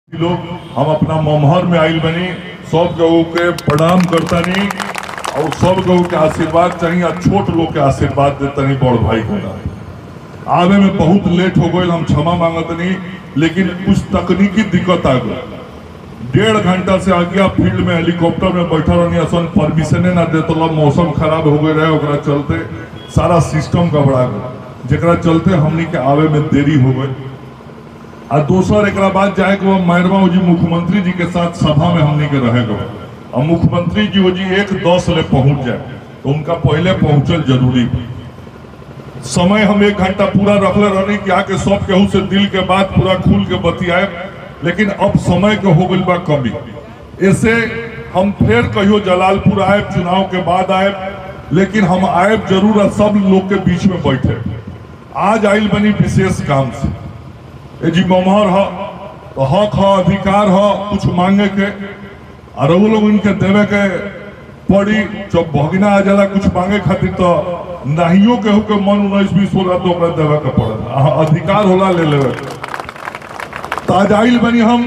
लोग हम अपना ममहर में आइल बनी सब लोगों के प्रणाम करतानी और सब लोगों के आशीर्वाद चाहिए और छोट लोग के आशीर्वाद देतानी बड़ भाई को ना आवे में बहुत लेट हो गई हम क्षमा मांगतनी लेकिन कुछ तकनीकी दिक्कत आ गई डेढ़ घंटा से आगे फील्ड में हेलीकॉप्टर में बैठल रहनी असन परमिशने ना देते मौसम खराब हो गए रहे ओकरा चलते सारा सिस्टम गड़बड़ा गया जेकरा चलते हमनी के आवे में देरी हो गई आ दोसर एक बाद जाए के बाद मैरवा जी मुख्यमंत्री जी के साथ सभा में हमनी के रहे गए और मुख्यमंत्री जी वो जी एक दस ले पहुंच जाए तो उनका पहले पहुंचल जरूरी बा। समय हम एक घंटा पूरा रखले रहनी कि आके सब केहू से दिल के बात पूरा खुल के बतियाए लेकिन अब समय के हो गई बा कमी ऐसे हम फिर कहियो जलालपुर आए चुनाव के बाद आए लेकिन हम आए जरूर और सब लोग के बीच में बैठे आज आइल बनी विशेष काम से ए जी ममहर ह तो हक ह अधिकार ह कुछ मांगे के और वो लोग इनके देवे के पड़ी जब भगना आ जाला कुछ मांगे खातिर तो नाहियो के हो के मन उन्नीस बीस होला तो ओकरा देवे के पड़ेला अहाँ अधिकार होला ले लेवे के। तो आज आइल बनी हम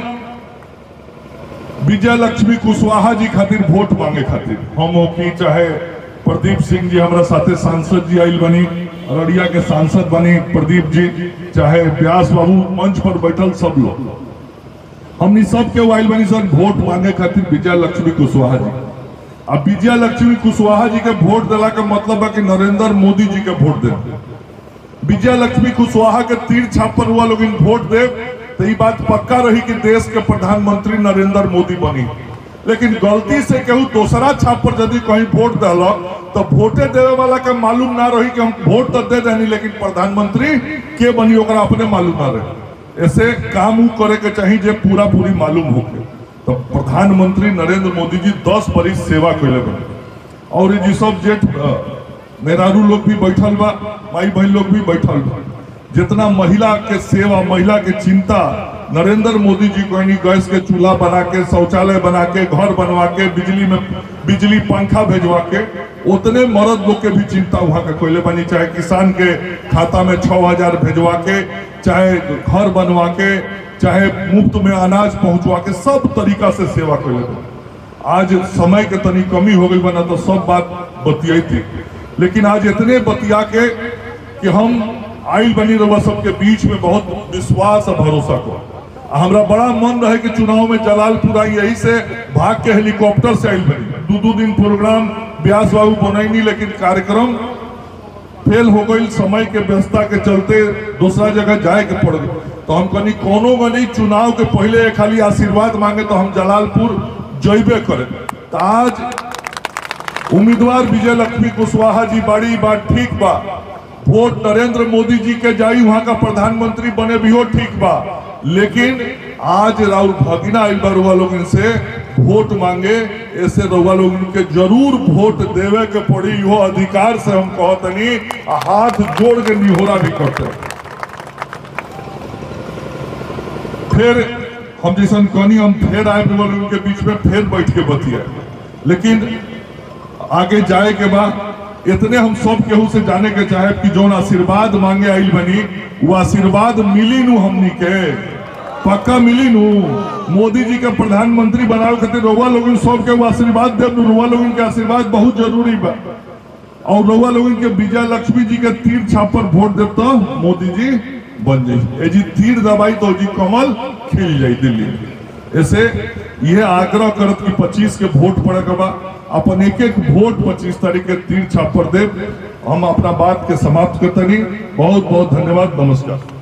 विजय लक्ष्मी कुशवाहा जी खातिर वोट मांगे खातिर हम हो की चाहे प्रदीप सिंह जी हमारा साथे सांसद जी आइल बनी अररिया के सांसद बनी प्रदीप जी चाहे व्यास बाबू मंच पर बैठल सब लोग हमनी सब के आइल बनी सर वोट मांगे खातिर विजय लक्ष्मी कुशवाहा जी अब विजय लक्ष्मी कुशवाहा जी के वोट दिला के मतलब है कि नरेंद्र मोदी जी के वोट दे विजय लक्ष्मी कुशवाहा के तीर छाप पर हुआ लोग इन वोट दे तो ये बात पक्का रही कि देश के प्रधानमंत्री नरेंद्र मोदी बनी लेकिन गलती से केहू दूसरा छाप पर यदि कहीं वोट दिल तो वोटे देवे वाला के मालूम ना रही कि हम वोट तो दे देनी लेकिन प्रधानमंत्री के बनी ओकरा अपने मालूम ना रहे ऐसे काम उ करे के चाहिए जे पूरा पूरी मालूम होके तो प्रधानमंत्री नरेंद्र मोदी जी दस बरिस सेवा कैले बने और ये जी सब जेठ अ, मेहरारू लोग भी बैठल बा माई बहन लोग भी बैठल बा जितना महिला के सेवा महिला के चिंता नरेंद्र मोदी जी को यानी गैस के चूल्हा बना के शौचालय बना के घर बनवा के बिजली में बिजली पंखा भेजवा के उतने मर्द लोग के भी चिंता वहां के कोयले बनी चाहे किसान के खाता में छह हजार भेजवा के चाहे घर बनवा के चाहे मुफ्त में अनाज पहुंचवा के सब तरीका से सेवा कैले बनी आज समय के तनी कमी हो गई बना तो सब बात बतियाई थी लेकिन आज इतने बतिया के कि हम आइल बनी रहुआ सबके बीच में बहुत विश्वास और भरोसा को आ हमरा बड़ा मन रहे कि चुनाव में जलालपुर आई यही से भाग के हेलीकॉप्टर से आइल बनी दो दो दिन प्रोग्राम ब्यास बाबू बनैनी लेकिन कार्यक्रम फेल हो गई समय के व्यवस्था के चलते दूसरा जगह जाए के पड़ गई तो हम कनी कोनो गनी चुनाव के पहले एक खाली आशीर्वाद मांगे तो हम जलालपुर जैबे करें तो आज उम्मीदवार विजय लक्ष्मी कुशवाहा जी बड़ी बात ठीक बा वोट नरेंद्र मोदी जी के जाई वहां का प्रधानमंत्री बने भी हो ठीक बा लेकिन आज राहुल भगिना आइल बा रउआ लोगन से वोट मांगे ऐसे रउआ लोगन के जरूर वोट देवे के पड़ी इहो अधिकार से हम कहतनी आ हाथ जोड़ के निहोरा भी करते फिर हम जैसन कहनी हम फिर आए रउआ लोगन के बीच में फिर बैठ के बतिया लेकिन आगे जाए के बाद इतने हम सब केहू से जाने के चाहे कि जौन आशीर्वाद मांगे आइल बनी वो आशीर्वाद मिली नु हमनी के पक्का मिली नु मोदी जी के प्रधानमंत्री बनावे खातिर रउआ लोगन सब के वो आशीर्वाद देव नु रउआ लोगन के आशीर्वाद बहुत जरूरी बा और रउआ लोगन के विजय लक्ष्मी जी के तीर छाप पर वोट देव तो मोदी जी बन जाई ए जी तीर दबाई तो जी कमल खिल जाई दिल्ली में। ऐसे यह आग्रह करत कि 25 के वोट पड़े के बा अपन एक एक वोट 25 तारीख के तीर छाप पर दे हम अपना बात के समाप्त करतनी बहुत बहुत धन्यवाद नमस्कार